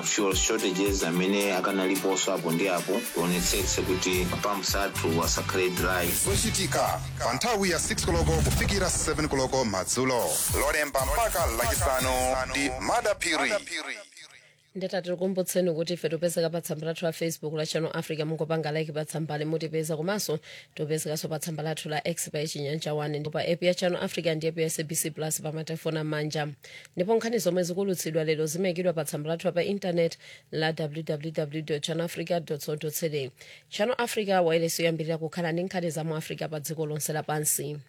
fuel shortages amene akanaliponso apo ndi apo tionetsetse kuti mapamps athu asakhale dry zochitika pa nthawi ya 6 koloko kufikira 7 koloko madzulo lolemba mpaka lachisanu ndi madapiri nditati tikumbutseni kuti ife topezeka pa tsamba lathu la facebook la channel africa mungopanga like pa tsambali mutipeza komanso topezekanso pa tsamba lathu la x pa chinyanja 1 ndipo pa app ya channel africa ndi app ya sabc plus pa matelefoni amanja ndipo nkhani zomwe zikulutsidwa lero zimayikidwa pa tsamba lathu pa intanet la www channel africa co za channel africa wailesi yoyambirira kukhala ndi nkhani za mu africa pa dziko lonse lapansi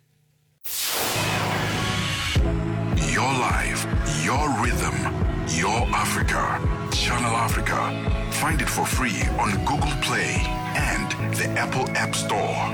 Your life, your rhythm, your Africa. Channel Africa. Find it for free on Google Play and the Apple App Store.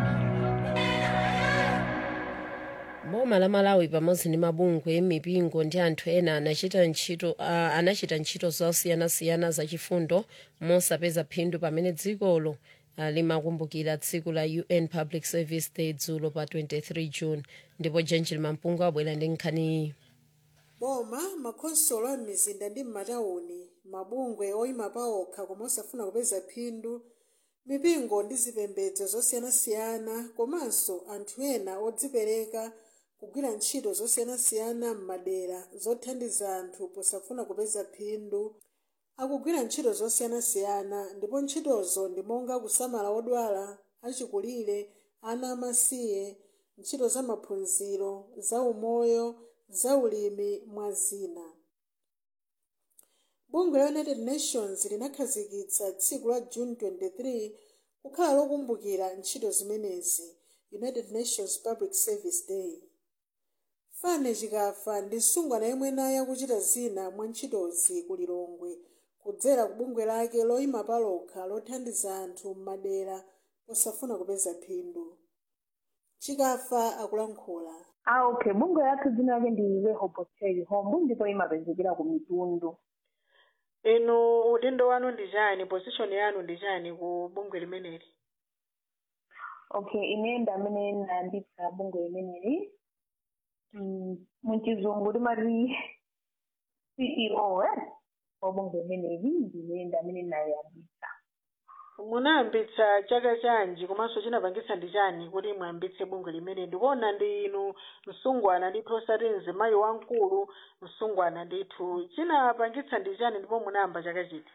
boma la malawi pamodzi ndi mabungwe mipingo ndi anthu ena anachita ntchito uh, anachita ntchito zosiyanasiyana zachifundo mosapeza phindu pamene dzikolo uh, limakumbukira tsiku la un public service day dzulo pa 23 june ndipo genjil mampungu abwera ndi nkhaniyi boma makhonsolo a m'mizinda ndi m'matawuni mabungwe oyima pa okha koma osafuna kupeza phindu mipingo ndi zipembedzo zosiyanasiyana komanso anthu ena odzipereka kugwira ntchito zosiyanasiyana m'madera zothandiza anthu posafuna kupeza phindu akugwira ntchito zosiyanasiyana ndipo ntchitozo ndi monga kusamala odwala achikulire ana amasiye ntchito za maphunziro za umoyo za ulimi mwa zina bungwe la united nations linakhazikitsa tsiku la june 23 kukhala lokumbukira ntchito zimenezi united nations public service day fane chikafa ndi msungwana yemwe naye akuchita zina mwa ntchitozi ku lilongwe kudzera ku bungwe lake loyima palokha lothandiza anthu m'madera osafuna kupeza phindu chikafa akulankhula Ah, okay. Bungwe lathu dzina lake ndi Rehoboth Home ndipo imapezekera ku mitundu. inu udindo wanu ndi chani position yanu ndi chani ku bungwe limeneli Okay, ine ndi amene ndayambitsa bungwe limeneli. Mm, muchizungu timati CEO eh? wa bungwe limeneli ndine ndi amene ndayambitsa. munayambitsa chaka chanji komanso chinapangitsa ndi chani kuti mwayambitse bungwe limene ndikuona ndi inu msungwana ndithu osati mzimayi wamkulu msungwana ndithu chinapangitsa ndi chani ndipo munayamba chaka chiti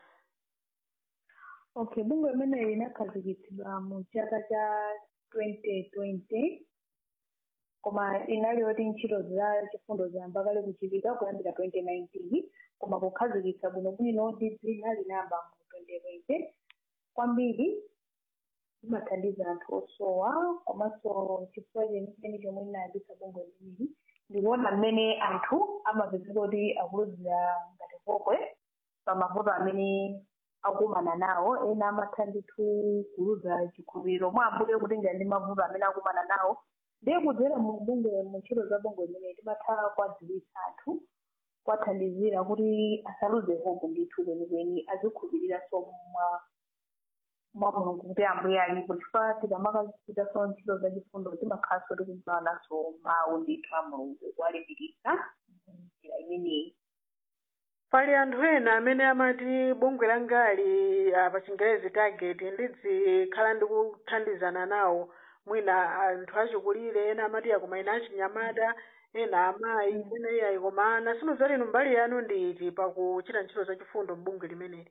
Okay, bungwe limeneli linakhazikitsidwa mu chaka cha 2020 koma inali yoti ntchito za chifundo ziyamba kale kuchitika kuyambira 2019 koma kukhazikitsa bwinobwino ndi dzina linayamba mu 2020 kwambiri imathandiza anthu osowa komanso chifukwa chenicheni chomwe inayambitsa bungwe limeneli ndikuona mmene anthu amapezeka kuti akuluzira ngati kokwe pa mavuto amene akumana nawo ena amatha ndithu kuluza chikhulupiriro mwa ambuye kutenga ndi mavuto amene akumana nawo ndiye kudzera mu bungwe mu ntchito za bungwe limene timatha kwadziwitsa anthu kwathandizira kuti asaluze hope ndithu kwenikweni azikhulupiriranso mwa mwa mulungu kuti ambuye alipo chifukwa tikamakachitaso ntchito za chifundo timakhalanso tikudziwananso mawu ndithu a mulungu kuwalimbikitsa njira imeneyi pali anthu ena amene amati bungwe langali ah, pa chingerezi target ndizikhala ndikuthandizana nawo mwina anthu achikulire ena amati akoma ena achinyamata ena amayi ena iyayi koma ana sinozati inu mbali yanu ndi iti pakuchita ntchito zachifundo m'bungwe limeneli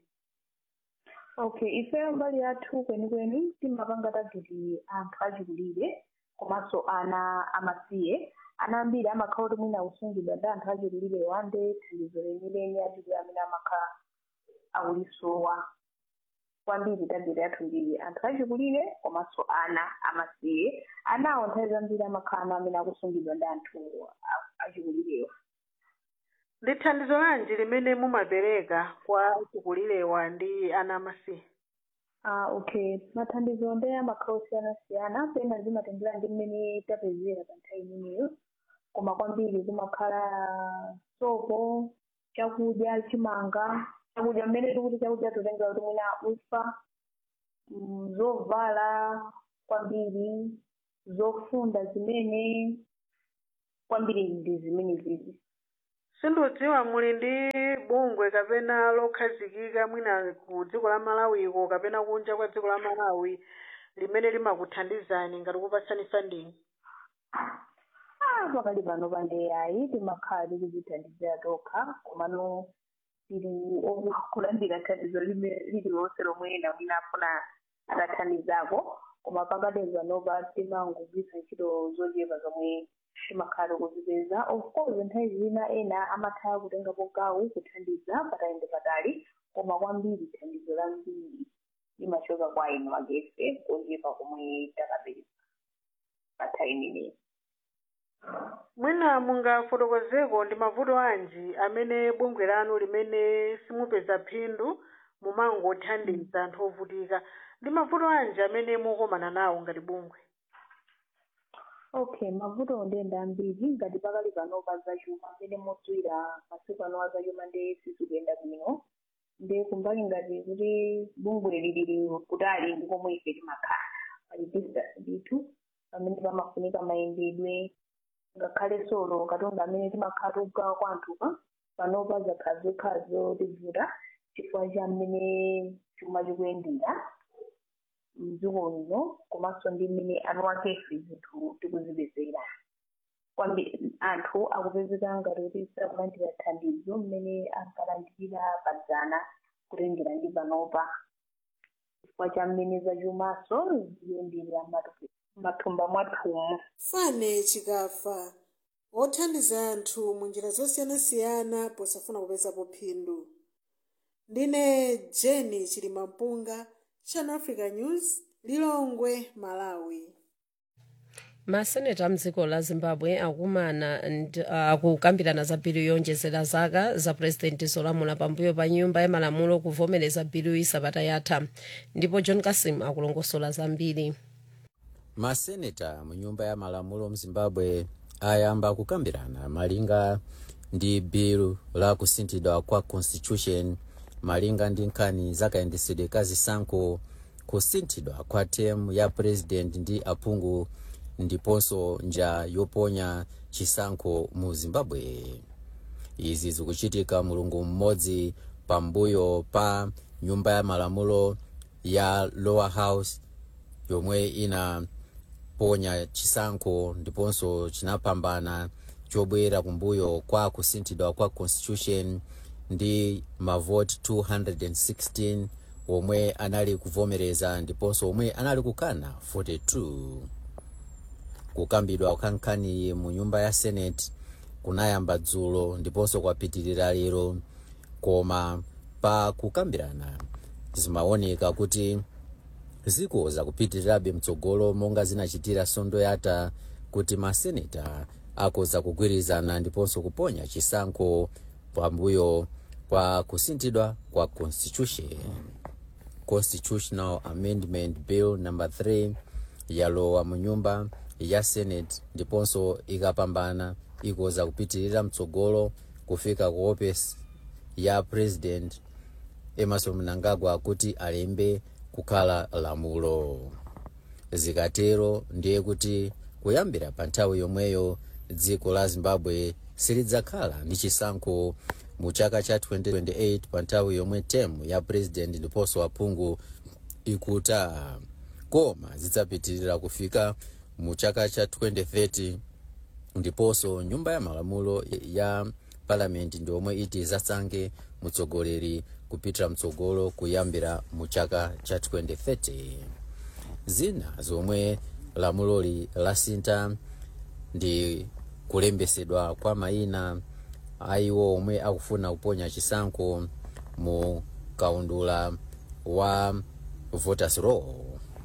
okay ifeyo mbali yathu kwenikweni timapanga tageti anthu achikulire komanso ana amasiye ana ambiri amakhala kuti mwina akusungidwa ndi anthu achikulire wande thandizo lenileni achikulire amene amakhala akulisowa kwambiri tageti yathu ndi anthu achikulire komanso ana amasiye anawo nthawi zambiri amakhala ana amene akusungidwa ndi anthu a- achikulirewa ndi thandizo lanji limene mumapereka kwa achikulirewa ndi ana amasiye Ah, okay mathandizo ndi amakhala osiyanasiyana pena zimatengera ndi mmene tapezera pa nthawi imeneyo koma kwambiri kumakhala sopo chakudya chimanga chakudya mmene tikuti chakudya totengera kuti mwina ufa mm, zovala kwambiri zofunda zimene kwambiri ndi zimene zizi sindidziwa muli ndi bungwe kapena lokhazikika mwina ku dziko la malawiko kapena kunja kwa dziko la malawi limene limakuthandizani ngati kupatsani funding Ah, pakali pano pandeyayi timakhala tikudzithandizira tokha komano tili kulandira thandizo lime- lililonse lomwe ena mwina afuna atathandizako koma pakati panopa timangogwiritsa ntchito zochepa zomwe timakhala tikuzipeza of course nthawi zina ena amatha kutengapo gawo kuthandiza patayende patali koma kwambiri thandizo lambiri limachoka kwa inu agefe kochepa komwe takapeza pa nthawi imeneyi mwina mungafotokozeko ndi mavuto anji amene bungwe lanu limene simupeza phindu mumangothandiza anthu ovutika ndi mavuto anji amene mukumana nawo ngati bungwe okay mavuto ndenda ambiri ngati pakali pano pa zachuma amene modziwira masiku ano azachuma ndi sizikuyenda bwino ndi kumbali ngati kuti bungwe lili kutali ndi komwe ife timakhala pali distance ndithu pamene pamafunika mayendedwe ngakhale solo katundu amene timakhala tikugawa kwa anthupa panopa zakhala zokhala zotivuta chifukwa cha mmene chuma chikuyendera mdziko lino komanso ndi mmene anu akefe zinthu tikuzipezera kwambiri anthu akupezeka ngati kuti sakulandira thandizo mmene ankalandira padzana kutengera ndi panopa chifukwa cha mmene zachumaso zikuyendera mathumba mwathumu fane chikafa othandiza anthu mu njira zosiyanasiyana posafuna kupezapo phindu ndine jeni chilimampunga channel africa news lilongwe malawi maseneta mdziko la zimbabwe akumana ndi- akukambirana za bilu yonjezera zaka za purezidenti zolamula pambuyo pa nyumba ya malamulo kuvomereza bilu sabata yatha ndipo john kasim akulongosola zambiri maseneta mu nyumba ya malamulo mzimbabwe ayamba kukambirana malinga ndi bilu la kusinthidwa kwa constitution malinga ndi nkhani zakayendetsedwe ka zisankho kusinthidwa kwa temu ya president ndi aphungu ndiponso nja yoponya chisankho mu zimbabwe izi zikuchitika mulungu mmodzi pambuyo pa nyumba ya malamulo ya lower house yomwe inaponya chisankho ndiponso chinapambana chobwera kumbuyo kwa kusinthidwa kwa constitution ndi mavoti 216 omwe anali kuvomereza ndiponso omwe anali kukana 42 kukambidwa kwa nkhaniyi mu nyumba ya senate kunayamba dzulo ndiponso kwapitirira lero koma pa kukambirana zimaoneka kuti zikuza kupitirirabe mtsogolo monga zinachitira sondo yata kuti maseneta akuza kugwirizana ndiponso kuponya chisankho pambuyo kwa kusinthidwa kwa constitution constitutional amendment bill number 3 yalowa mu nyumba ya senate ndiponso ikapambana ikuza kupitirira mtsogolo kufika ku ofesi ya president emerson mnangagwa kuti alembe kukhala lamulo zikatero ndiye kuti kuyambira pa nthawi yomweyo dziko la zimbabwe silidzakhala ndi chisankho mu chaka cha 2028 pa nthawi yomwe temu ya president ndiponso aphungu ikutha koma zidzapitirira kufika mu chaka cha 2030 ndiponso nyumba ya malamulo ya palamenti ndi omwe iti zasankhe mtsogoleri kupitira mtsogolo kuyambira mu chaka cha 2030 zina zomwe lamuloli lasintha ndi kulembesedwa kwa mayina aiwo omwe akufuna kuponya chisankho mu kaundula wa voters roll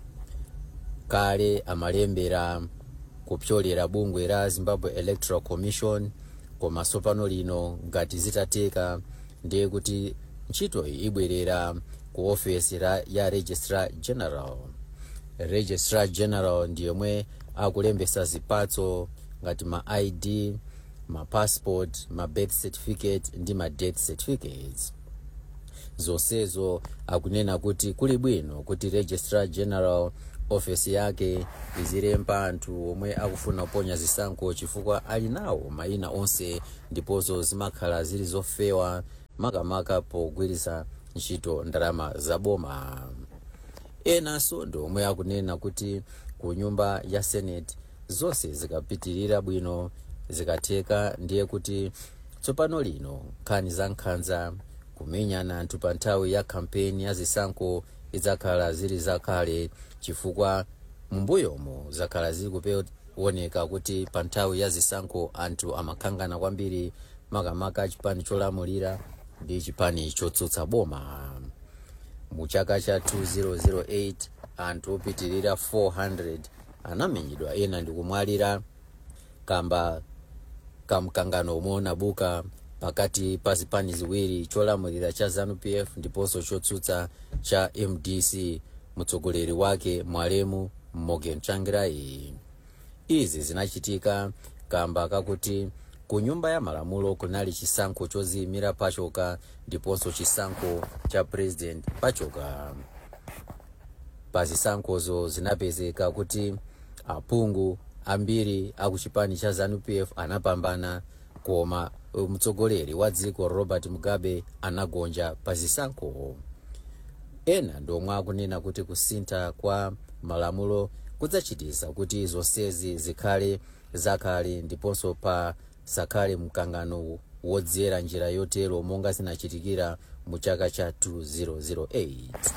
kale amalembera kupyolera bungwe la zimbabwe electoral commission koma tsopano lino ngati zitateka ndiye kuti ntchitoyi ibwerera ku ofesi la- ya registrar general registrar general ndi yomwe akulembesa zipatso ngati ma id ma passport ma birth certificate ndi ma death certificates zonsezo akunena kuti kuli bwino kuti registrar general ofesi yake izilemba anthu omwe akufuna kuponya zisankho chifukwa ali nawo mayina onse ndiponso zimakhala zili zofewa makamaka pogwiritsa ntchito ndalama zaboma enanso ndi omwe akunena kuti ku nyumba ya senate zonse zikapitirira bwino zikatheka ndiye kuti tsopano lino nkhani za nkhanza kumenyana anthu pa nthawi ya kampeni ya zisankho idzakhala zili zakale chifukwa mumbuyomo zakhala zili kuoneka kuti pa nthawi ya zisankho anthu amakhangana kwambiri makamaka chipani cholamulira ndi chipani chotsutsa boma mu chaka cha 2008 anthu opitirira 400 anamenyedwa ena ndikumwalira kamba kamkangano omwe unabuka pakati pa zipani ziwiri cholamulira cha zanupf ndiponso chotsutsa cha mdc mtsogoleri wake mwalemu morgan changirai izi zinachitika kamba kakuti ku nyumba ya malamulo kunali chisankho choziyimira pachoka ndiponso chisankho cha president pachoka pa zisankhozo zinapezeka kuti aphungu ambiri akuchipani cha zanupf anapambana koma mtsogoleri wa dziko robert mugabe anagonja pa zisankho ena ndomwe akunena kuti kusintha kwa malamulo kudzachitisa kuti zonsezi zikhale zakale ndiponso pa sakhale mkangano wodzera njira yotero monga zinachitikira mu chaka cha 2008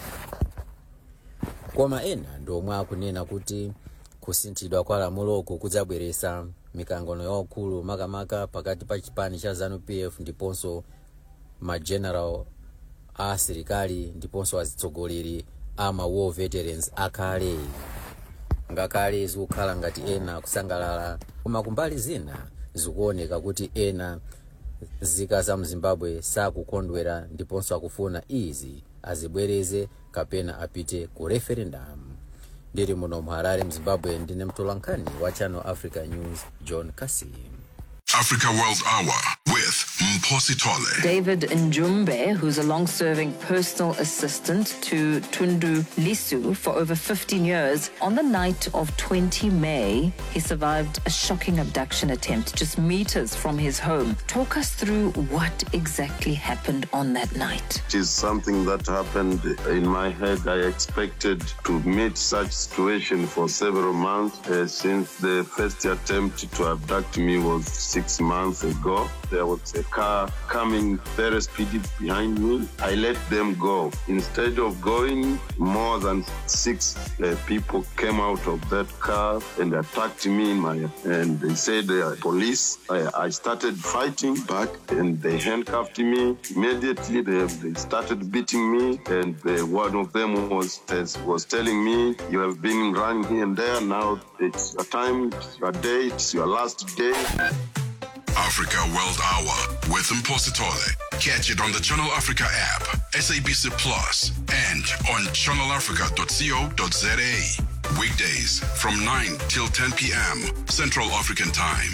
koma ena ndomwe akunena kuti kusinthidwa kwa lamuloko kudzabweretsa mikangano yaukulu makamaka pakati pa chipani cha zanupf ndiponso mageneral a asilikali ndiponso azitsogoleri a ma war veterans akale ngakhale zikukhala ngati ena kusangalala koma kumbali zina zikuoneka kuti ena zika za mzimbabwe sakukondwera ndiponso akufuna izi azibwereze kapena apite ku referendum ndiri muno muharare mzimbabwe ndine mtolankhani wa channel africa news john kasim Africa World Hour with Mposi Tole. David Njumbe, who's a long serving personal assistant to Tundu Lisu for over 15 years, on the night of 20 May, he survived a shocking abduction attempt just meters from his home. Talk us through what exactly happened on that night. It is something that happened in my head. I expected to meet such situation for several months uh, since the first attempt to abduct me was six months ago. There was a car coming very speedy behind me. I let them go. Instead of going, more than six uh, people came out of that car and attacked me in my and they said they are police. I, I started fighting back and they handcuffed me. Immediately they, they started beating me and the, one of them was was telling me you have been running here and there. Now it's your time, it's your day, it's your last day. Africa World Hour with Mposi Tole. Catch it on the Channel Africa app, SABC Plus, and on channelafrica.co.za. Weekdays from 9 till 10 p.m. Central African Time.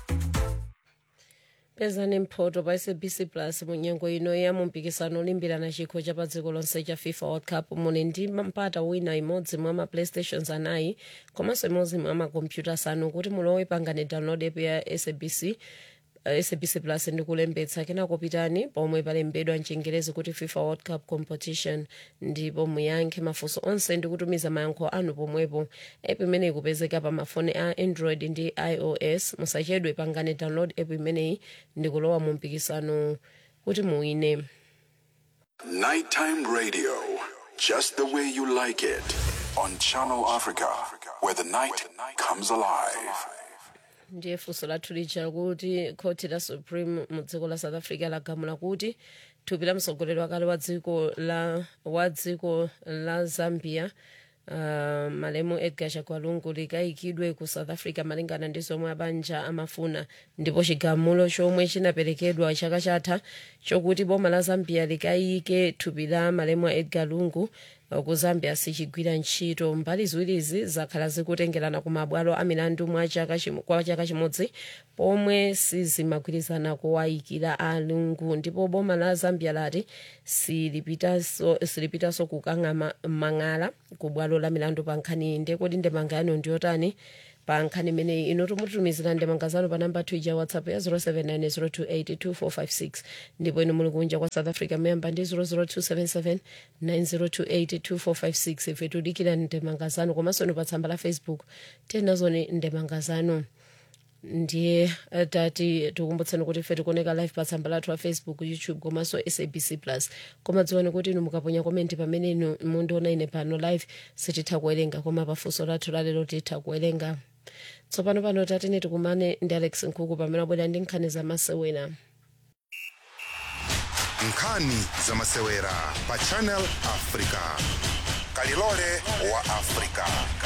pezani mphoto pa sabc plus munyengo ino ya mumpikisano olimbirana chikho cha pa dziko lonse cha fifa world cup muli ndi mpata wina imodzi mwa ma playstations anayi komanso imodzi mwa makompyuta asanu kuti mulowe pangani download app ya sabc uh, sabc plus ndi kulembetsa kenako pitani pomwe palembedwa mchingerezi kuti fifa world cup competition ndipo muyankhe mafunso onse ndi kutumiza mayankho anu pomwepo app imeneyi ikupezeka pa mafoni a android ndi ios musachedwe pangani download app imeneyi ndi kulowa mu mpikisano kuti muwine Nighttime radio, just the way you like it. On Channel Africa, where the night comes alive. ndiye funso lathu lija kuti khoti la supreme mu dziko la south africa lagamula kuti thupi la mtsogoleri wakale wa dziko la wa dziko la zambia uh, malemu edgar chagwalungu likayikidwe ku south africa malingana ndi zomwe abanja amafuna ndipo chigamulo chomwe chinaperekedwa chaka chatha chokuti boma la zambia likayike thupi la malemu a edgar lungu ku zambia sichigwira ntchito mbali ziwirizi zakhala zikutengerana ku mabwalo a milandu mwa chaka chimo- kwa chaka chimodzi pomwe sizimagwirizana kuwayikira alungu ndipo boma la zambia lati silipitanso silipitanso kukang'ama mang'ala ku bwalo la milandu pa nkhani iyi ndekoti ndemanga yanu ndiyotani pa nkhani imeneyi ino timutumizira ndemanga zanu pa namba 2 ja whatsapp ya 0790282456 ndipo ino muli kunja kwa south africa memba ndi 0027790282456 ife tudikira ndemanga zanu komanso ino pa tsamba la facebook tenazoni ndemanga zanu ndiye eh, tati tikumbutseni kuti ife tikuoneka live pa tsamba lathu la facebook youtube komanso sabc plus koma dziwani kuti inu mukaponya komenti pamene inu mundiona ine pano live sititha kuwerenga koma pafunso lathu lalero titha kuwerenga tsopano pano tatine tikumane ndi alex nkhuku pamene abwera ndi nkhani zamasewera nkhani zamasewera pa channel africa kalilole wa africa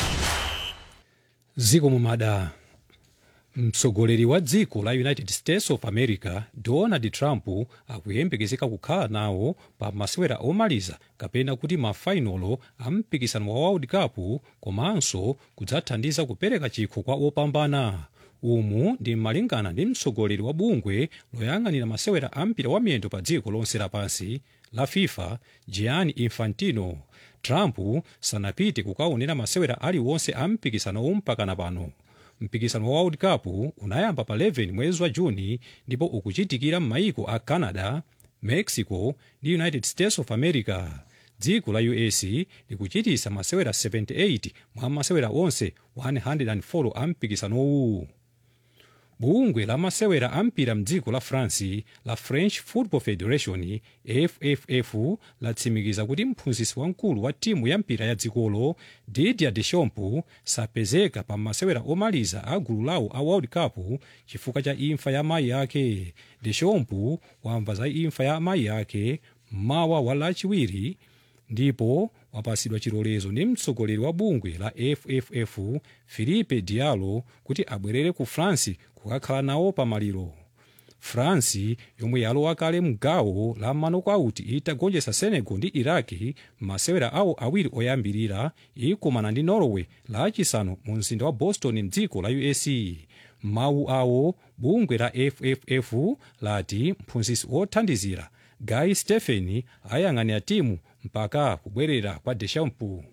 ziko mumada mtsogoleri wa dziko la united states of america donald trump akuyembekezeka kukhala nawo pa masewera omaliza kapena kuti mafainolo a mpikisano wa world cup komanso kudzathandiza kupereka chikho kwa opambana umu ndi malingana ndi mtsogoleri wa bungwe loyang'anira masewera a mpira wa miyendo pa dziko lonse lapansi la fifa gianni infantino trump sanapite kukaonera masewera aliwonse a mpikisano mpakana pano mpikisano wa world cup unayamba pa 11 mwezi wa juni ndipo ukuchitikira m'mayiko a canada mexico ndi united states of america dziko la us likuchitisa masewera 78 mwa masewera onse 104 a mpikisanowu bungwe la masewera a mpira mdziko la france la french football federation fff latsimikiza kuti mphunzitsi wamkulu wa timu ya mpira ya dzikolo didier deschamps sapezeka pa masewera omaliza a gulu lawo a world cup chifukwa cha imfa ya mayi ake deschamps wamva za imfa ya mayi ake mawa wa lachiwiri ndipo wapasidwa chilolezo ndi mtsogoleri wa bungwe la fff philippe diallo kuti abwerere ku france kukakhala nawo pamaliro france yomwe yalowa kale mgawo la manokauti itagonjetsa senegal ndi iraki masewera awo awiri oyambirira ikumana ndi norway lachisanu mu mzinda wa boston mdziko la us mawu awo bungwe la fff lati mphunzitsi wothandizira guy stephen ayang'anira timu mpaka kubwerera kwa deschamps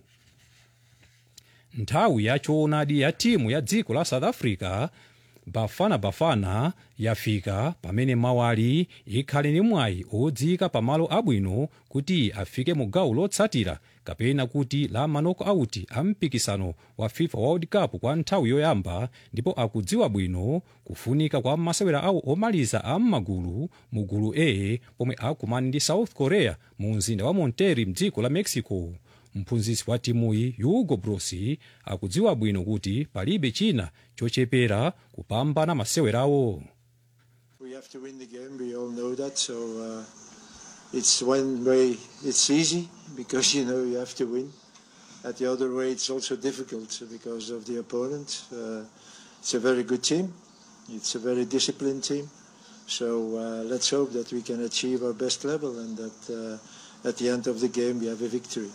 nthawi yachoonadi ya timu ya dziko la south africa bafana bafana yafika pamene mawali ikhale ndi mwayi odzika pamalo abwino kuti afike mu gawo lotsatira kapena kuti la manoko auti a mpikisano wa fifa world cup kwa nthawi yoyamba ndipo akudziwa bwino kufunika kwa masewera awo omaliza a m'magulu mu gulu a pomwe akumana ndi south korea mu mzinda wa monterrey mdziko la mexico mphunzitsi wa timuyi hugo broos akudziwa bwino kuti palibe china chochepera kupambana masewerawo We have to win the game. We all know that. So uh, it's one way it's easy because you know you have to win. At the other way, it's also difficult because of the opponent. Uh, it's a very good team. It's a very disciplined team. So uh, let's hope that we can achieve our best level and that uh, at the end of the game we have a victory.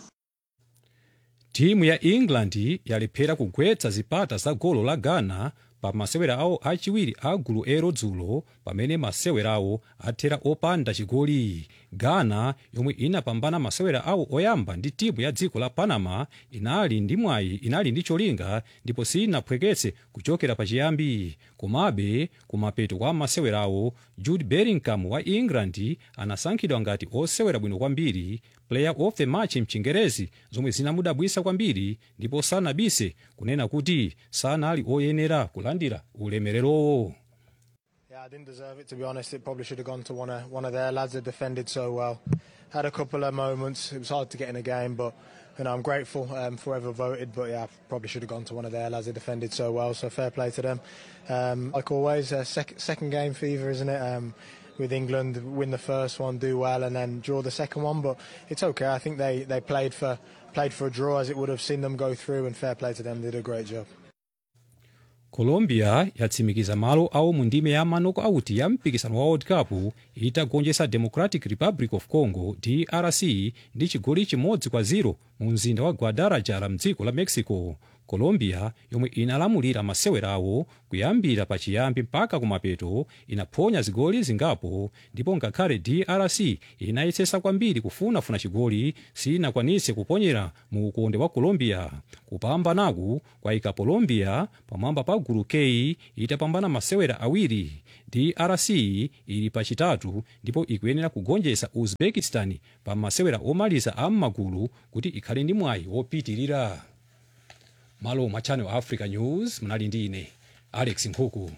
timu ya england yalephera kugwetsa zipata za golo la ghana pa masewera awo achiwiri a gulu ero dzulo pamene masewerawo athera opanda chigoli ghana yomwe inapambana masewera awo oyamba ndi timu ya dziko la panama inali ndi mwayi inali ndi cholinga ndipo sinaphweketse kuchokera pachiyambi komabe kumapeto kwa masewerawo jude bellingham wa england anasankhidwa ngati osewera bwino kwambiri player of the match mchingerezi zomwe zinamudabwisa kwambiri ndipo sanabise kunena kuti sanali oyenera kulandira ulemererowo Yeah, I didn't deserve it to be honest. It probably should have gone to one of one of their lads that defended so well. Had a couple of moments. It was hard to get in a game, but you know I'm grateful um, for whoever voted. But yeah, probably should have gone to one of their lads that defended so well. So fair play to them. Um, like always, uh, sec- second game fever, isn't it? Um, with England, win the first one, do well, and then draw the second one. But it's okay. I think they, they played for played for a draw as it would have seen them go through, and fair play to them. They did a great job. colombia yatsimikiza malo awo mu ndime ya manoko auti ya mpikisano wa world cup itagonjetsa democratic republic of congo drc ndi chigoli chimodzi kwa 0 mu mzinda wa guadalajara mdziko la mexico colombia yomwe inalamulira masewerawo kuyambira pachiyambi mpaka kumapeto inaphonya zigoli zingapo ndipo ngakhale drc inayesesa kwambiri kufunafuna chigoli sinakwanise kuponyera mu ukonde wa colombia kupambanaku kwayika colombia pamwamba pa gulu k itapambana masewera awiri drc ili pachitatu ndipo ikuyenera kugonjetsa uzbekistan pa masewera omaliza a m'magulu kuti ikhale ndi mwayi wopitirira malo mwa channel africa news mnali ndi ine alex nkhuku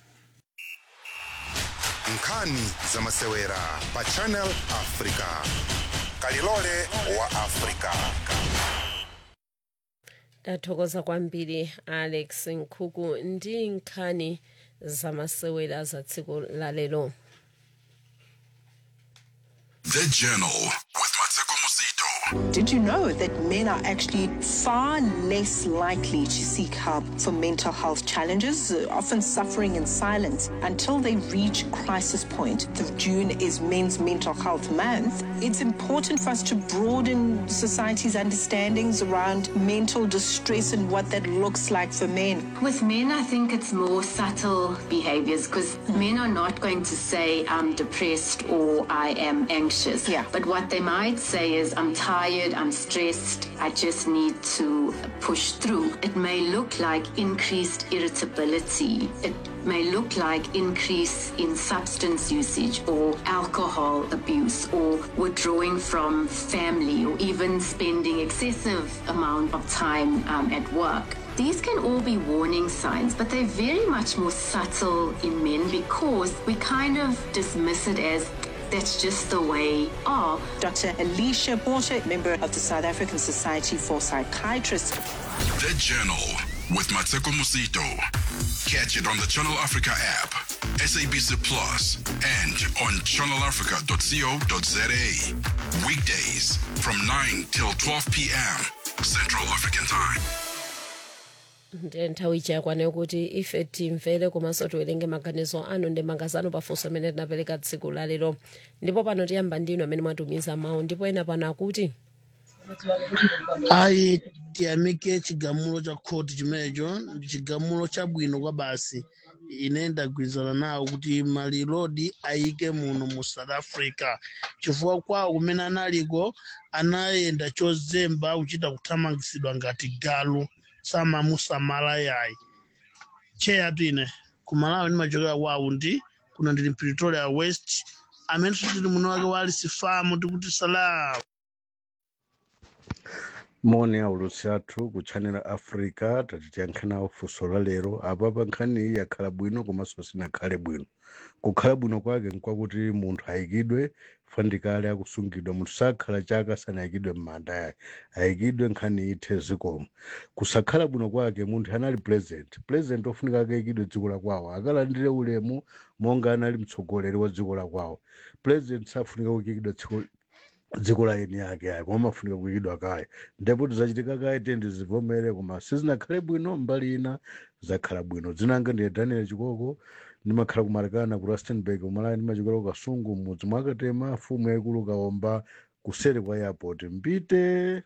nkhani za masewera pa channel africa kalilole wa africa tathokoza kwambiri alex nkhuku ndi nkhani zamasewera za tsiku la lero The Journal with Mateko Musito. Did you know that men are actually far less likely to seek help for mental health challenges, uh, often suffering in silence until they reach crisis point? The June is Men's Mental Health Month. It's important for us to broaden society's understandings around mental distress and what that looks like for men. With men, I think it's more subtle behaviors because men are not going to say, I'm depressed or I am anxious. Yeah. But what they might say is, I'm tired, I'm stressed, I just need to push through. It may look like increased irritability. It may look like increase in substance usage or alcohol abuse or withdrawing from family or even spending excessive amount of time um, at work. These can all be warning signs, but they're very much more subtle in men because we kind of dismiss it as that's just the way are. Dr. Alicia Porter, member of the South African Society for Psychiatrists. The Journal with Mateko Musito. Catch it on the Channel Africa app, SABC Plus, and on channelafrica.co.za. Weekdays from 9 till 12 p.m. Central African Time. ndiye nthawi chakwana kuti ife timvere komanso tiwerenge maganizo anu ndi mangazano pafunso amene tinapereka tsiku la lero ndipo pano tiyamba ndinu amene mwatumiza mawu ndipo ena pano akuti ayi tiyamike chigamulo cha khoti chimenecho ndi chigamulo chabwino kwa basi ine ndagwirizana nawo kuti malilodi ayike muno mu south africa chifukwa kwawo kumene analiko anayenda chozemba kuchita kuthamangisidwa ngati galu samamusamala yayi cheyatu ine kumalawi ndimachokera kwawo ndi kuno ndili pretoria west amene tili muno wake wali sifamu tikuti salamu moni aulutsi athu ku channel africa tatitiyankhanawo funso la lero apapa nkhani iyi yakhala bwino komanso sinakhale bwino kukhala bwino kwake nkwakuti munthu ayikidwe fandikale akusungidwa munthu sakhala chaka sanayikidwe m'manda yake ayikidwe nkhani ithe zikomo kusakhala bwino kwake munthu anali president president ofunika akayikidwe dziko la kwawo akalandire ulemu monga anali mtsogoleri wa dziko la kwawo president safunika kuyikidwa dziko dziko la eni yake ayi koma amafunika kuyikidwa kale ndipo tizachitika kaye tendi zivomere koma sizinakhale bwino mbali ina zakhala bwino dzinanga ndiye daniel chikoko ndimakhala kumarekana ku rustenburg umalayi ndimachokera ku kasungu mudzi mwakatema mfumu yaikulu kaomba kuseri kwa airport mbite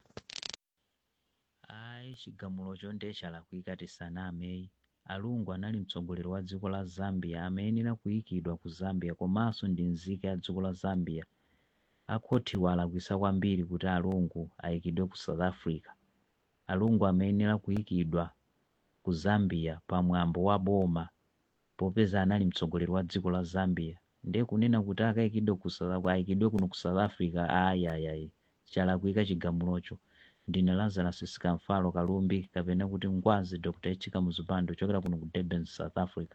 ayi chigamulocho ndechalakwika tisaname alungu anali mtsogoleri wa dziko la zambia amayenera kuyikidwa ku zambia komanso ndi nzika ya dziko la zambia akhotiwa alakwisa kwambiri kuti alungu ayikidwe ku south africa alungu amayenera kuyikidwa ku zambia pamwambo wa boma popeza anali mtsogoleri wa dziko la zambia ndiye kunena kuti akayikidwe ku South- ayikidwe kuno ku south africa ayayayi chalakwika chigamulocho ndine lazarus sikamfalo kalumbi kapena kuti ngwazi dr echika muzipando chokera kuno ku durban south africa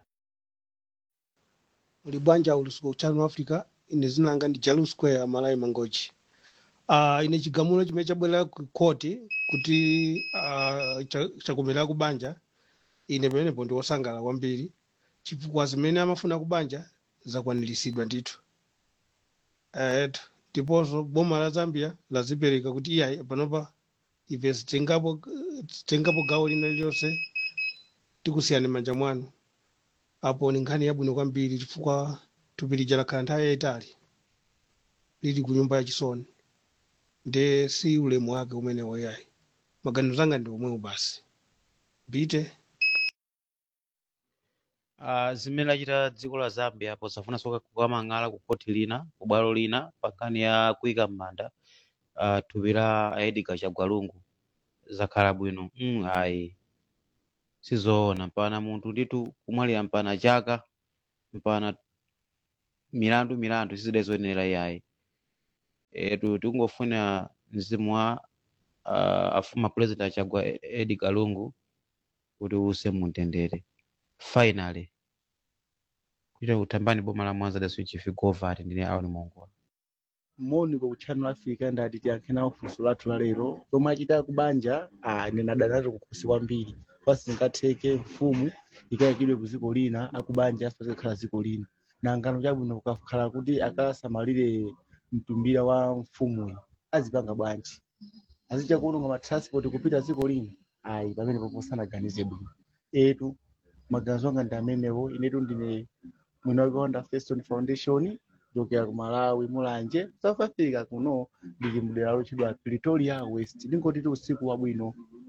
uli bwanja ulusuku channel africa ine zinanga ndi jalu square amalayi mangochi uh, ine chigamulo chimene chabwera ku koti kuti uh, cha- chakomera kubanja ine pamenepo ndi wosangala kwambiri chifukwa zimene amafuna kubanja zakwaniritsidwa ndithu etu ndiponso boma la zambia lazipereka kuti iyayi panopa ife zitengapo zitengapo gawo lina lililonse tikusiyani manja mwanu apo ni nkhani yabwino kwambiri chifukwa thupi lija lakhala nthawi yayitali lili ku nyumba yachisoni nde si ulemu wake umenewo yayi maganizo anga ndi omwewo basi mbite Uh, zimene lachita dziko la Zambia posafunanso kukamang'ala ku koti lina ku bwalo lina pa nkhani ya kuyika m'manda uh, thupi la Edgar Chagwalungu zakhala bwino mm, ayi sizoona mpana munthu nditu kumwalira mpana chaka mpana milandu milandu sizidazoyenera iyayi etu tikungofuna mzimu wa uh, afuma president achagwa Edgar Lungu kuti use mumtendere finally kuita kutambani boma la mwanza dasu chifi govati ndine aoni mongola moni kwa channel africa ndati tiyankhena funso lathu la lero lomwe achita kubanja ah, ndinadanato kukhosi kwambiri pasi zingatheke mfumu ikayikidwe ku dziko lina akubanja asipase kukhala dziko lina nangano chabwino kukakhala kuti akasamalire mtumbira wa mfumuyi azipanga bwanji azicha kuononga matransport kupita dziko lina ayi pamene popo sanaganize bwino etu maganizo anga ndi amenewo inetu ndine mwini wake wanda Feston Foundation kuchokera ku Malawi mulanje South Africa kuno ndili mdera lotchedwa Pretoria West ndingotiti usiku wabwino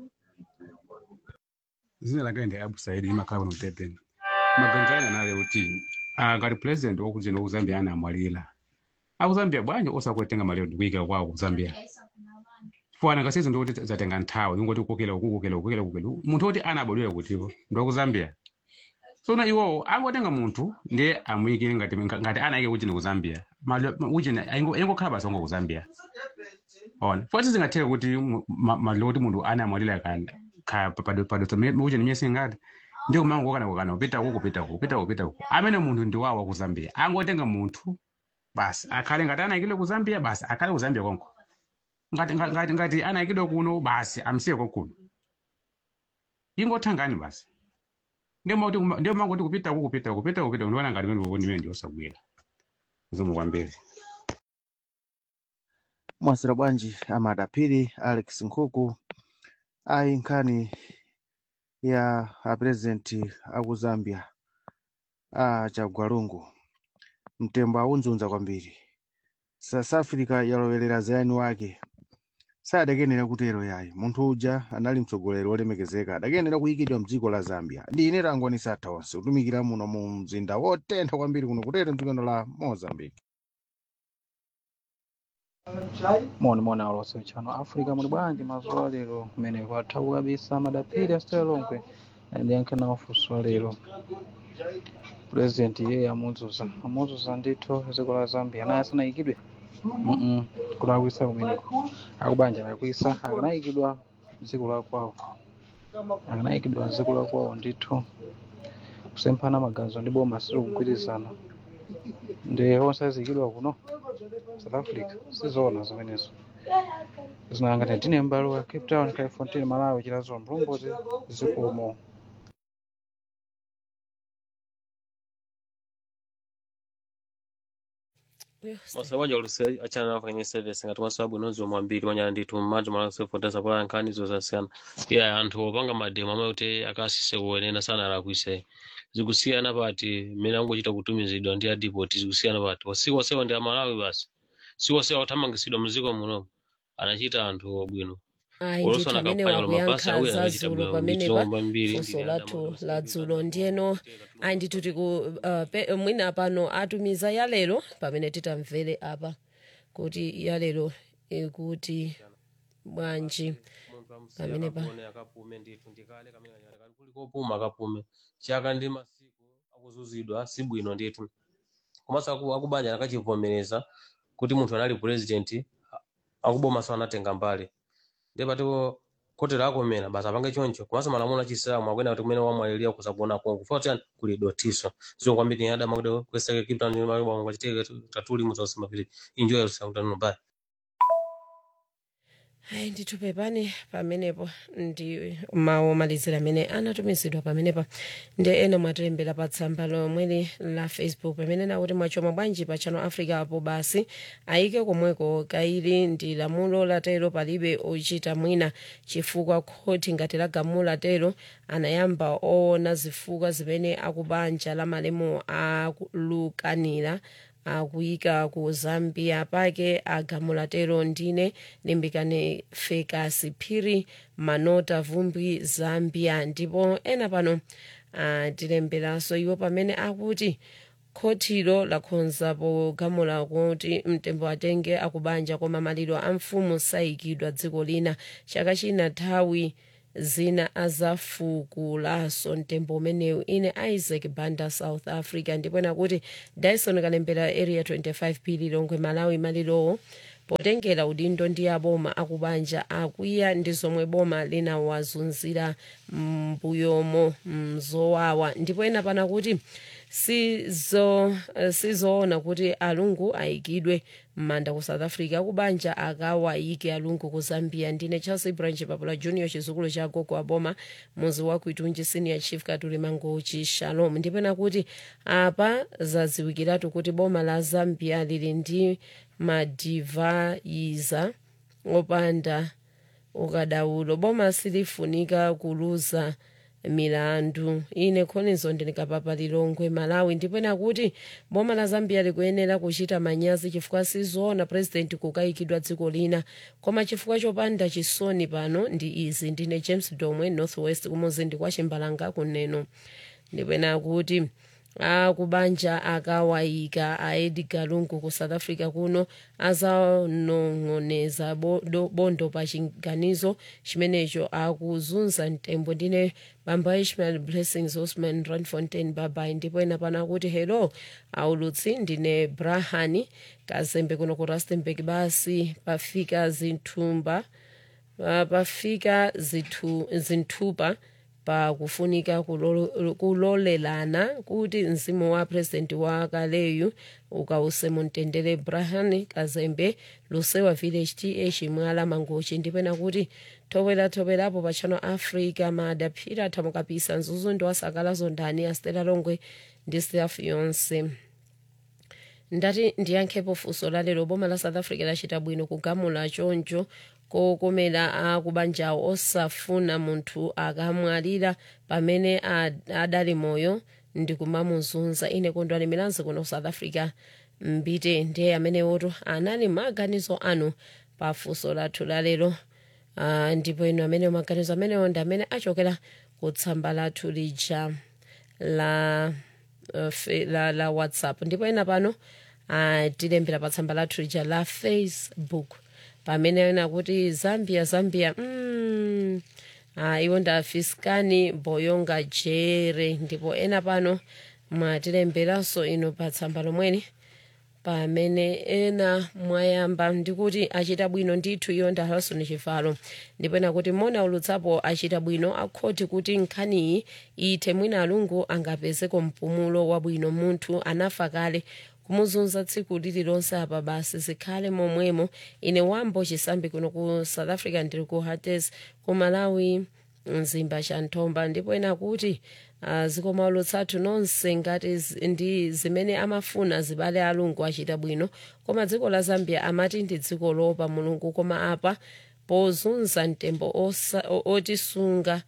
zina langa ndi abu saidi imakhala kuno kutepeni maganizo anga nale kuti ah, ngati president wakuzino ku zambia anamwalira aku zambia bwanji osakwetenga malero ndikuyika kwawo ku zambia fwana ngasizo ndikuti zatenga nthawi ingoti kukokela uku kukokela kukokela kukokela munthu oti anabadwera kutipo ndi waku zambia sona iwowo angotenga munthu ndiye amuyikire ngati ngati anayike kuchini ku zambia uchini ingokhala basi ongo ku zambia ona foti zingatheka kuti maliro kuti munthu anamwalira uchini miyesi ngati ndi kumango kana kana kupita uku kupita uku kupita uku kupita uku amene munthu ndi wawa ku zambia angotenga munthu basi akhale ngati anayikidwe ku zambia basi akhale ku zambia konko ngati ngati ngati anayikidwe kuno basi amsiye kuno ingothangani basi ndio mauti ndio mango kuti kupita uku kupita uku kupita uku kupita uku ndiona ngati mimi ndimene ndiyosagwira zimu kwambiri mwasira bwanji amadapiri alex nkhuku ayi nkhani ya apurezidenti aku zambia a chagwalungu mtembo aunzunza kwambiri south africa yalowerera zayani wake sadakenera kutero yayi munthu uja anali mtsogoleri wolemekezeka adakenera kuyikidwa mdziko la zambia ndi ine tangonisa atha onse kutumikira muno mu mzinda wotentha kwambiri kuno kutero mdzikano la mozambique moni moni alonse chano africa muli bwanji mazuwa lero kumene kwathawu kabisa madapiri asitalonkwe ndiyankhe nawo funso lero purezidenti iye amudzuza amudzuza ndithu dziko la zambia naye asanayikidwe Mm-mm. kulakwisa kumeneko akubanja alakwisa akanayikidwa dziko la kwawo akanayikidwa dziko la kwawo ndithu kusemphana maganizo ndi boma sili kugwirizana ndi onse azikidwa kuno south africa sizoona zimenezo zinangati tine m'bale wa cape town califontaine malawi chilazo mlungozi zikomo masabanja olusi achana nawo kwenye service ngati masabu inozi omwe ambiri wanyala ndithu mmanja malakusefotesa pola nkhani zosasiyana iya anthu opanga mademo amene kuti akasise kuonena sana alakwise zikusiyana pati mmene angochita kutumizidwa ndi adipoti zikusiyana pati wasiku wasewa ndi amalawi basi siku wasewa kuthamangisidwa mdziko muno anachita anthu obwino ayi ndithu olosona amene akapanya mabasa wakuyankha awiri za anachita dzulo bwino pamenepa ndichilomba mbiri funso ndili lathu la dzulo ndiyeno ayi ndithu tiku uh, pe- mwina pano atumiza yalero pamene titamvere apa kuti yalero ikuti bwanji pamenepa akapume ndithu ndikale kamene kanyala kuli kopuma akapume chaka ndi masiku akuzuzidwa si bwino ndithu komanso aku- akubanja akachivomereza kuti munthu anali president akubomaso anatenga mbali ndiye patiko kotero akomera basi apange choncho komanso malamulo achisilamu akwena kuti kumene wamwalirira kusakuona kongo foti kuli dotiso zio kwambiri ni adama kuti kweseke kiptani mabwa ngachiteke tatuli muzausimapiri enjoy yourself don't know bye hayi ndithu pepani pamenepo ndi mawu omalizira amene anatumizidwa pamenepa ndi ena mwatilembera pa tsamba lomweli la facebook pamene nakuti mwachoma bwanji pa channel africa apo basi ayike komweko kaili ndi lamulo latero palibe ochita mwina chifukwa khoti ngati lagamula tero anayamba oona zifukwa zimene akubanja la malemu akulukanira akuyika ku zambia pake agamula tero ndine limbikane fekasi phiri manota vumbi zambia ndipo ena pano atilemberanso iwo pamene akuti khotilo lakhonza pogamula kuti mtembo atenge akubanja koma maliro a mfumu sayikidwa dziko lina chaka china nthawi zina azafukulanso mtembo umenewu ine isaac banda south africa ndipo nakuti dyson kalembera area 25 p lilongwe malawi malirowo potengera udindo ndi aboma akubanja akwiya ndi zomwe boma linawazunzira mbuyomo mzowawa ndipo ena pana kuti sizo sizoona kuti alungu ayikidwe m'manda ku south africa kubanja akawayike alungu ku zambia ndine charles branch papula junior chizukulu cha gogo aboma muzi wa kuitunji senior chief katuli mangochi shalom ndipena kuti apa zadziwikiratu kuti boma la zambia lili ndi madivayiza opanda ukadaulo boma silifunika kuluza milandu ine khonizo ndinikapapa lilongwe malawi ndipena kuti boma la zambia likuyenera kuchita manyazi chifukwa sizoona president kukayikidwa dziko lina koma chifukwa chopanda chisoni pano ndi izi ndine james domwe northwest kumuzindi kwa chimbalanga kuneno ndipena kuti akubanja akawayika a edgar lungu ku south africa kuno azanong'oneza bondo, bondo pa chiganizo chimenecho akuzunza mtembo ndine bamba ishmael blessings osman ranfontein babai ndipo ena pana kuti hello aulutsi ndine brahani kazembe kuno ku rustenburg basi pafika zinthumba pafika zithu, zinthupa pakufunika kulolelana kuti mzimu wa president wa kaleyu ukause mumtendere brahani kazembe lusewa village ta chimwala mangochi ndipena kuti thobwera thobwerapo pa channel africa madaphira thamukapisa mzuzu ndi wasakalazo ndani astela longwe ndi staff yonse ndati ndiyankhepo funso lalero boma la south africa lachita bwino kugamula choncho kokomera akubanjawo osafuna munthu akamwalira pamene adali moyo ndikumamuzunza ine kondwani milanzi kuno south africa mbite ndiye amene woto anali maganizo anu pa funso lathu lalero uh, ndipo ino amene maganizo amenewo ndi amene achokera ku tsamba lathu lija la, uh, fe, la, la whatsapp ndipo ena pano uh, tilembera pa tsamba lathu lija la facebook pamene ena kuti zambia zambia mm, uh, iwo ndafiskani boyonga jere ndipo ena pano mwatilemberanso ino pa tsamba lomweni pamene ena mwayamba ndikuti achita bwino ndithu iyo nda harrison chivalo ndipo ena kuti mona ulutsapo achita bwino akhoti kuti nkhaniyi ithe mwina alungu angapezeko mpumulo wabwino munthu anafa kale kumuzunza tsiku lililonse apa basi zikhale momwemo ine wambo chisambi kuno ku south africa ndiri ku hates ku malawi mzimba cha nthomba ndipo ena kuti uh, zikoma ulutsathu nonse ngati ndi zimene amafuna zibale alungu achita bwino koma dziko la zambia amati ndi dziko lopa mulungu koma apa pozunza mtembo otisunga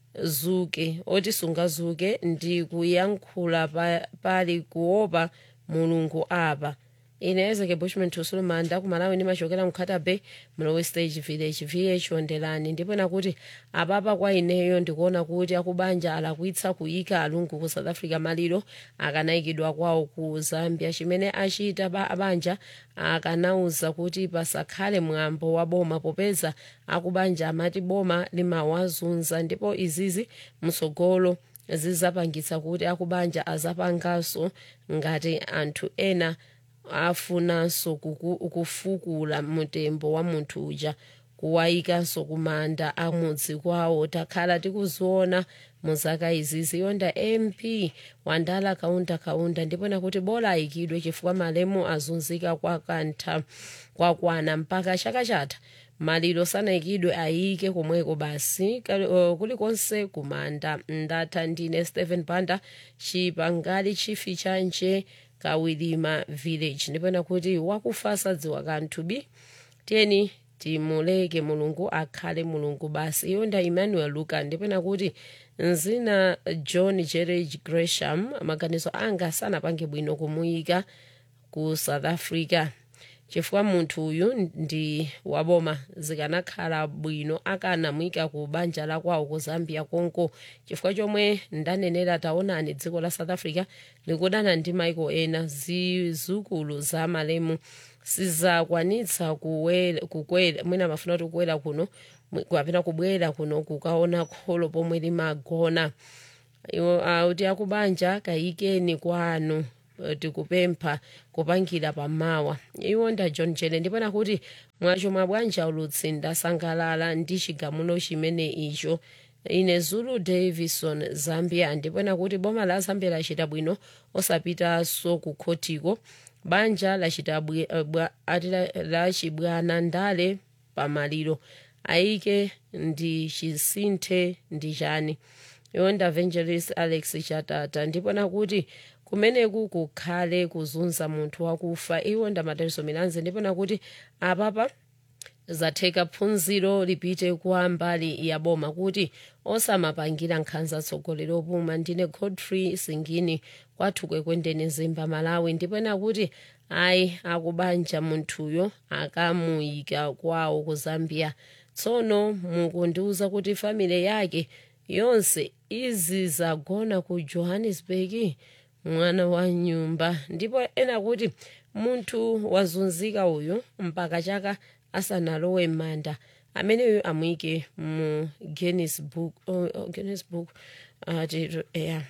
zuke otisunga zuke ndi kuyankhula pa, pali kuopa mulungu apa ine ezeke bushman tusulumanda kumalawi ndimachokera mkhata bay mlowe stage village vh ondelani ndipo nakuti apapa kwa ineyo ndikuona kuti akubanja alakwitsa kuyika alungu ku south africa maliro akanayikidwa kwawo ku zambia chimene achita ba abanja akanauza kuti pasakhale mwambo wa boma popeza akubanja amati boma limawazunza ndipo izizi msogolo zizapangitsa kuti akubanja azapanganso ngati anthu ena afunanso kufukula mtembo wa munthu uja kuwayikanso kumanda amudzi kwawo takhala tikuziona muzaka izizi yonda mp wandala kaunda kaunda ndipona kuti bola ayikidwe chifukwa malemu azunzika kwa kantha kwakwana mpaka chaka chatha maliro sanayikidwe ayike komweko basi Kali- uh, kulikonse kumanda ndatha ndine stephen banda chipangali chifi chanje kawilima village ndipena kuti wakufa sadziwa kanthu bi tiyeni timuleke mulungu akhale mulungu basi iyo nda emmanuel luka ndipena kuti nzina john jerage gresham maganizo anga sanapange bwino kumuyika ku south africa chifukwa munthu uyu ndi waboma zikanakhala bwino akanamuyika ku banja la kwawo ku zambia konko chifukwa chomwe ndanenera taonani dziko la south africa likudana ndi maiko ena zizukulu za malemu sizakwanitsa kuwela- kukwera mwina mafuna kuti kukwera kuno mwe- kapena kubwera kuno kukaona kholo pomwe limagona iwo auti akubanja kayikeni kwanu eh, tikupempha kupangira pamawa iwo nda john jene ndipena kuti mwacho mwa bwanja ulutsi ndasangalala ndi chigamulo chimene icho ine zulu davison zambia ndipena kuti boma la zambia lachita bwino osapitanso ku khotiko banja lachita bwi- eh, bwa- ati la- lachibwana ndale pamaliro ayike ndi chisinthe ndi chani yonda evangelist alex chatata ndipona kuti kumeneku kukhale kuzunza munthu wakufa iwo ndamataliso milanzi ndipona kuti apapa zatheka phunziro lipite kwa mbali ya boma kuti osamapangira nkhanza atsogoleri opuma ndine godfrey singini kwathu kwekwendeni zimba malawi ndipena kuti ayi akubanja munthuyo akamuyika kwawo ku zambia tsono mukundiuza kuti famile yake yonse izi zagona ku johannesburg mwana wa nyumba ndipo ena kuti munthu wazunzika uyu mpaka chaka asanalowe m'manda ameneyo amuyike mu guinness book, oh, oh, guinness book ati yeah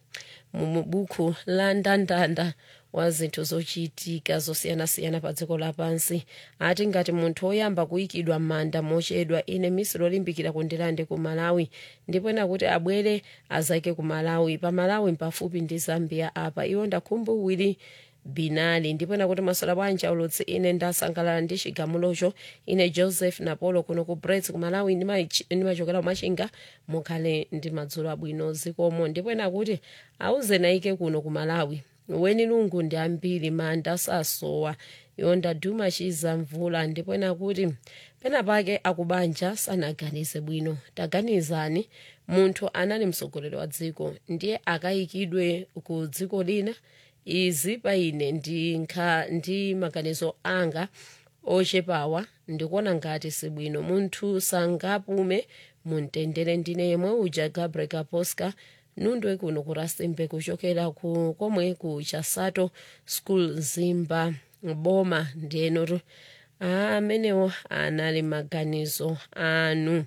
mu buku la ndandanda wa zinthu zochitika zosiyanasiyana pa dziko lapansi ati ngati munthu woyamba kuyikidwa m'manda mochedwa ine misi lolimbikira kundilande ku malawi ndipo ena kuti abwere azake ku malawi pa malawi pafupi ndi zambia apa iwo ndakhumbuwiri binali ndipo ena kuti maswala bwanja ulutsi ine ndasangalala ndi chigamulocho ine joseph napolo kuno ku brets ku malawi ndimachi- ndimachokera kumachinga mukhale ndi madzulo abwino zikomo ndipo ena kuti auze naike kuno ku malawi weni lungu ndi ambiri manda sasowa yonda duma chiza mvula ndipo ena kuti pena pake akubanja sanaganize bwino taganizani munthu anali mtsogoleri wa dziko ndiye akayikidwe ku dziko lina izi pa ine ndi nkha ndi maganizo anga ochepawa ndikuona ngati sibwino munthu sangapume mumtendere ndine yemwe uja gabriel kaposka nundwe kuno ku rustenburg kuchokera ku komwe ku chasato school zimba boma ndiyenotu amenewo anali maganizo anu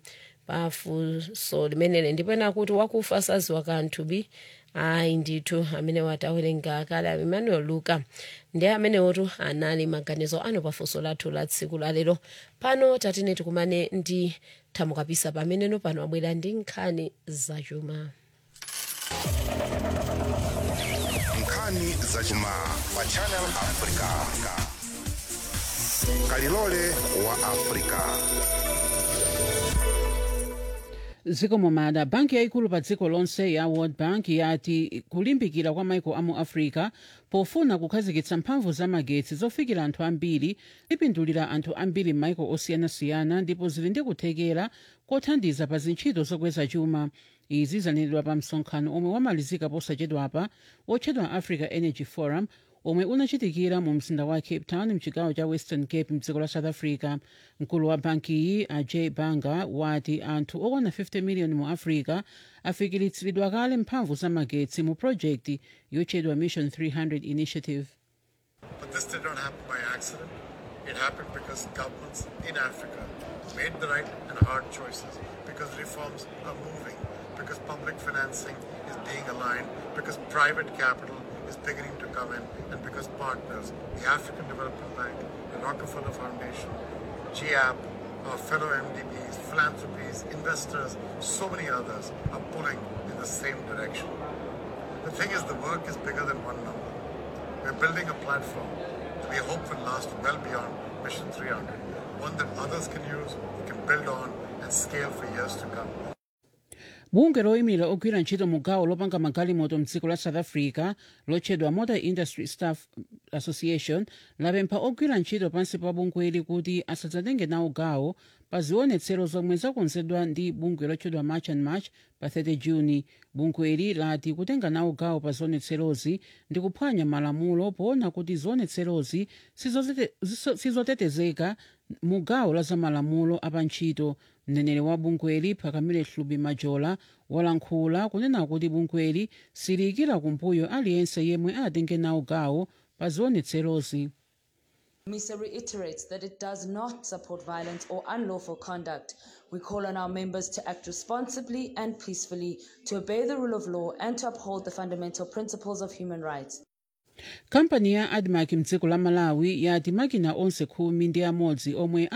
pafunso limenele ndipena kuti wakufa saziwa kanthu bi ayi ndithu amene watawerenga kale emmanuel luka ndi amenewotu anali maganizo anu pafunso lathu la tsiku lalero pano tatine tikumane ndi thamukapisa pameneno pano abwera ndi nkhani zachuma nkhani zachuma pa channel africa kalilole wa africa zikomo mada banki yayikulu pa dziko lonse ya world bank yati kulimbikira kwa maiko amu africa pofuna kukhazikitsa mphamvu za magetsi zofikira anthu ambiri lipindulira anthu ambiri m'maiko osiyanasiyana ndipo zili ndi kuthekera kothandiza pa zintchito zokweza chuma izi zanenedwa pa msonkhano omwe wamalizika posachedwapa wotchedwa africa energy forum omwe unachitikira mu mzinda wa cape town mchigawo cha western cape mdziko la south africa mkulu wa bankiyi ajay banga wati anthu okwana 50 miliyoni mu africa afikiritsidwa kale mphamvu za magetsi mu projekti yotchedwa mission 300 initiative But this did not happen by accident. It happened because governments in Africa made the right and hard choices, because reforms are moving, because public financing is being aligned, because private capital is beginning to come in, and because partners, the African Development Bank, the Rockefeller Foundation, GAP, our fellow MDBs, philanthropies, investors, so many others are pulling in the same direction. The thing is, the work is bigger than one number. We're building a platform that we hope will last well beyond Mission 300. one that others can use, we can build on, and scale for years to come. bungwe loyimira ogwira ntchito mu gawo lopanga magalimoto mdziko la south africa lotchedwa motor industry staff association lapempha ogwira ntchito pansi pa bungweli kuti asadzatenge nawo gawo pa zionetsero zomwe zakonzedwa ndi bungwe lotchedwa march and march pa 30 juni bungweli lati kutenga nawo gawo pa zionetserozi ndi kuphwanya malamulo poona kuti zionetserozi sizozete- ziso- sizotetezeka mu gawo la zamalamulo apantchito mneneri wa bungweli phakamile hlubi majola walankhula kunena kuti bungweli siliyikira kumbuyo aliyense yemwe atenge nawo gawo pa zionetserozi MISA reiterates that it does not support violence or unlawful conduct. We call on our members to act responsibly and peacefully, to obey the rule of law, and to uphold the fundamental principles of human rights. kampani ya admark mdziko la malawi yati makina onse khumi ndi amodzi omwe